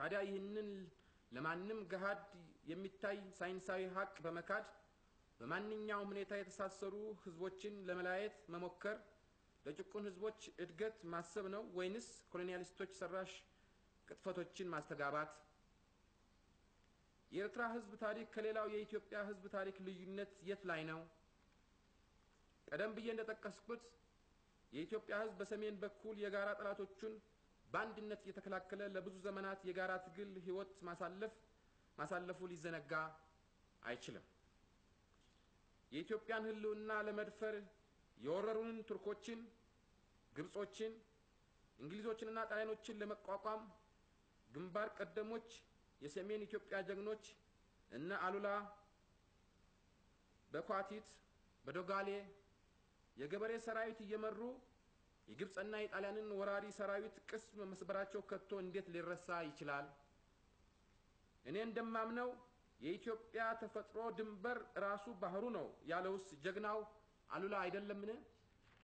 ታዲያ ይህንን ለማንም ገሃድ የሚታይ ሳይንሳዊ ሀቅ በመካድ በማንኛውም ሁኔታ የተሳሰሩ ህዝቦችን ለመለያየት መሞከር ለጭቁን ህዝቦች እድገት ማሰብ ነው ወይንስ ኮሎኒያሊስቶች ሰራሽ ቅጥፈቶችን ማስተጋባት? የኤርትራ ህዝብ ታሪክ ከሌላው የኢትዮጵያ ህዝብ ታሪክ ልዩነት የት ላይ ነው? ቀደም ብዬ እንደጠቀስኩት የኢትዮጵያ ህዝብ በሰሜን በኩል የጋራ ጠላቶቹን በአንድነት እየተከላከለ ለብዙ ዘመናት የጋራ ትግል ህይወት ማሳለፍ ማሳለፉ ሊዘነጋ አይችልም። የኢትዮጵያን ህልውና ለመድፈር የወረሩንን ቱርኮችን፣ ግብጾችን፣ እንግሊዞችንና ጣሊያኖችን ለመቋቋም ግንባር ቀደሞች የሰሜን ኢትዮጵያ ጀግኖች እነ አሉላ በኳቲት በዶጋሌ የገበሬ ሰራዊት እየመሩ የግብፅና የጣሊያንን ወራሪ ሰራዊት ቅስም መስበራቸው ከቶ እንዴት ሊረሳ ይችላል? እኔ እንደማምነው የኢትዮጵያ ተፈጥሮ ድንበር ራሱ ባህሩ ነው ያለውስ ጀግናው አሉላ አይደለምን?